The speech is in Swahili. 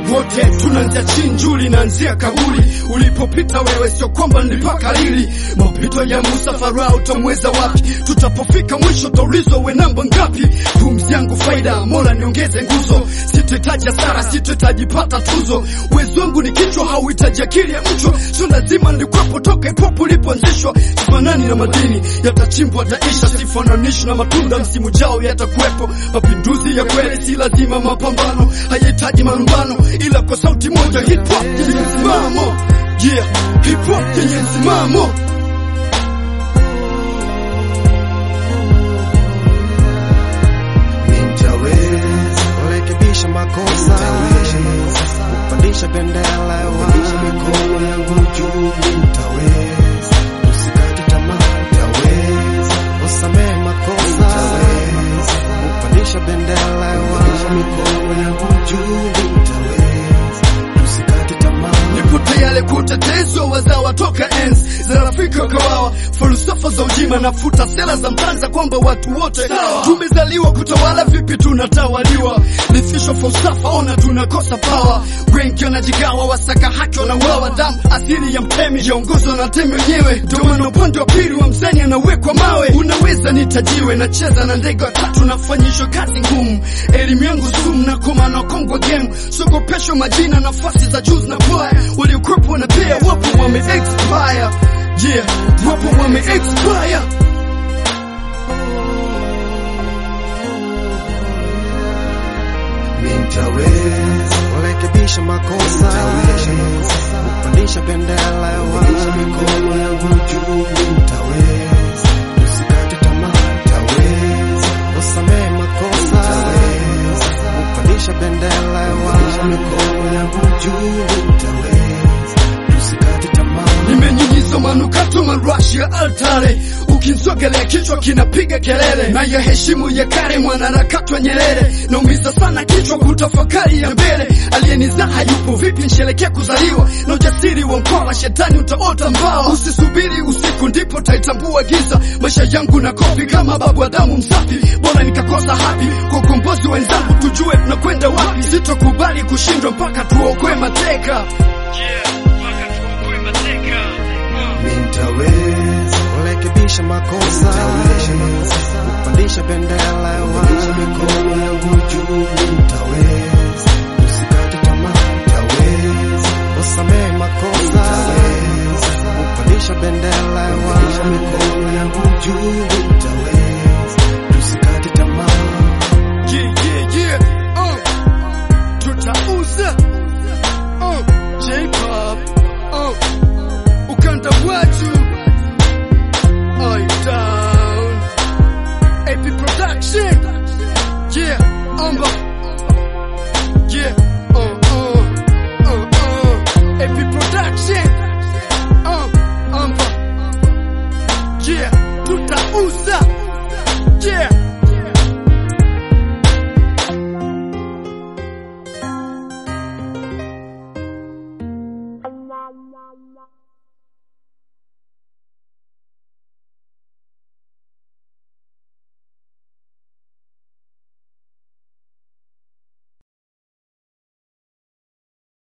wote tunaanzia chinjuli naanzia kaburi ulipopita wewe sio kwamba nilipaka lili mapito ya Musa Farao utamweza wapi tutapofika mwisho taulizwa we namba ngapi pumzi yangu faida mola niongeze nguzo sitohitaji hasara sitohitaji pata tuzo uwezo wangu ni kichwa hauhitaji akili ya mchwa sio lazima nilikuwepo toka ipopo ulipoanzishwa sifanani na madini yatachimbwa taisha sifananishi na matunda msimu jao yatakuwepo mapinduzi ya kweli si lazima mapambano hayahitaji malumbano ila kwa sauti moja hip hop yenye msimamo yeah hip hop yenye msimamo Nitaweza kurekebisha makosa, kupandisha bendera ya mikono yangu juu. Nitaweza usikate tamaa, nitaweza kusamehe makosa, kupandisha bendera ya mikono yangu juu. Nitaweza usikate tamaa. nipo tayari kutetezwa wazawa toka enzi za rafiki wa kawawa falsafa za ujima nafuta sera za mtanza kwamba watu wote tumezaliwa kutawala vipi tunatawaliwa lifisho falsafa ona tunakosa pawa wengi wanajigawa wasaka haki wanauawa damu asili ya mtemi yaongozwa na temi wenyewe ndio maana upande wa pili wa mzani anawekwa mawe unaweza nitajiwe nacheza na ndege watatu nafanyishwa kazi ngumu elimu yangu sumu na komano kongwa game sogopesho majina nafasi za juu zinapoa waliokuwepo na pia wapo wame expire yeah wapo wame expire Nitaweza kurekebisha makosa, kupandisha bendera ya mikono yangu juu. Nitaweza usikate tamaa, nitaweza kusamehe makosa, kupandisha bendera ya mikono yangu juu. Nitaweza usikate tamaa. nimenyunyizwa manukato marashi ya altare ukinsogelea kichwa kinapiga kelele na ya heshimu ya kale mwanaharakati wa Nyerere naumiza sana kichwa kutafakari ya mbele aliyenizaa hayupo vipi nsherekea kuzaliwa na ujasiri wa mkoa shetani utaota mbawa usisubiri usiku ndipo taitambua giza maisha yangu na kopi kama babu Adamu msafi bora nikakosa hapi kwa ukombozi wenzangu tujue tunakwenda wapi sitokubali kushindwa mpaka tuokoe mateka yeah, mpaka tuokoe mateka Nitaweza kurekebisha makosa, kupandisha bendera ya mikono yangu juu. Nitaweza usikate tamaa, nitaweza kusamehe makosa, kupandisha bendera ya mikono yangu juu. Nitaweza usikate tamaa. Yeah, yeah, yeah. Uh. Tutauza. Uh. J-pop. Uh. Ukanda watu. Eye down. AP production. Yeah, amba. Yeah. Uh, uh. Uh, uh. AP production. Uh, amba. Yeah, tutauza. Yeah.